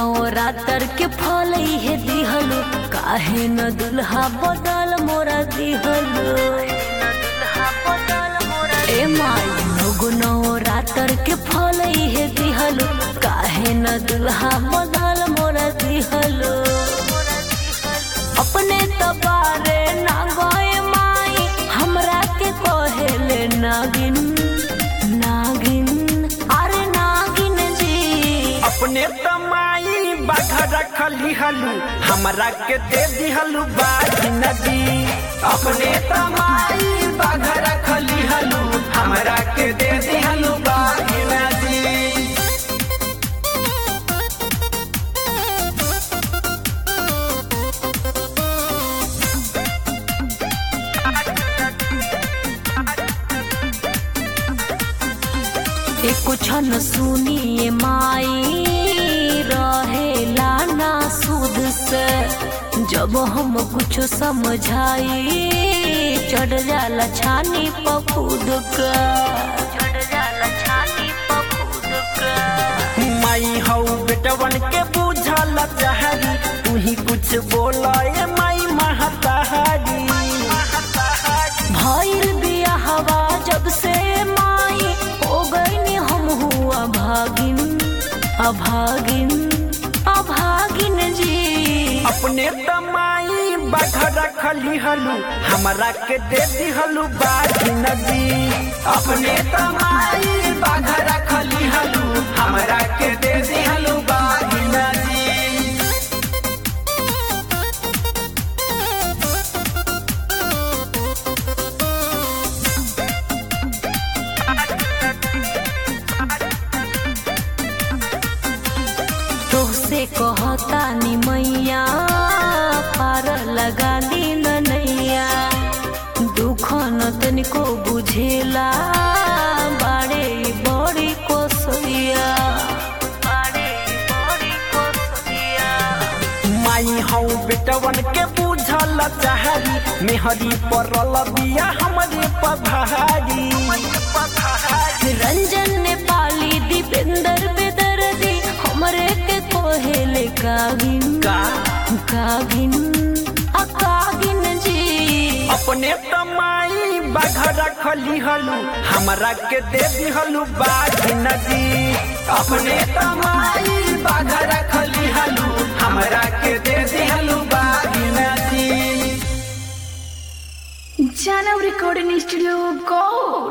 नवरात्र के फल इहे दिहलु काहे न दुल्हा बदल मोरा दिहलु ए माई लोगो नवरात्र के फल इहे दिहलु काहे न दुल्हा बदल मोरा दिहलु अपने तबारे ना गए माई हमरा के कहेले नागिन नागिन अरे नागिन जी अपने तमाई बाघ रखली हलू हमरा के दे दिहलू बाजी नदी अपने तमाई बाघ रखली हलू हमरा के दे दिहलू बाजी नदी एको छन सुनिए माई रहेला ना सुध से जब हम कुछ समझाई चढ़ जाला छानी पखुद का चढ़ जाला छानी पखुद का माई हौ बेटवन के बुझल चाहरी तू ही कुछ बोला ए माई महतारी भइल बियाहवा जब से माई हो गईनी हम हुआ भागिन अभागिन अभागिन जी अपने तमाई बाघ रखली हलू हमरा के दे दिहलू बाजी नदी अपने तमाई बाघ रखली हलू हमरा के दे दिहलू बाजी नदी तोहसे कहता नी मैया पार लगा दी नैया दुख न तनिको बुझेला बाड़े बड़ी कोसैया बाड़े बड़ी कोसैया माई हौ बेटवन के बुझल चाहरी मेहरी परल बिया हमरे पभारी रंजन ने पाली दीपेंद्र बेदर्दी हमरे के कोहेले कागिन का कागिन आ कागिन जी अपने तमाई बाघ रखली हलू हमरा के दे दिहलू बाघ नदी अपने तमाई बाघ रखली हलू हमरा के दे दिहलू बाघ नदी Jana Recording Studio Gold.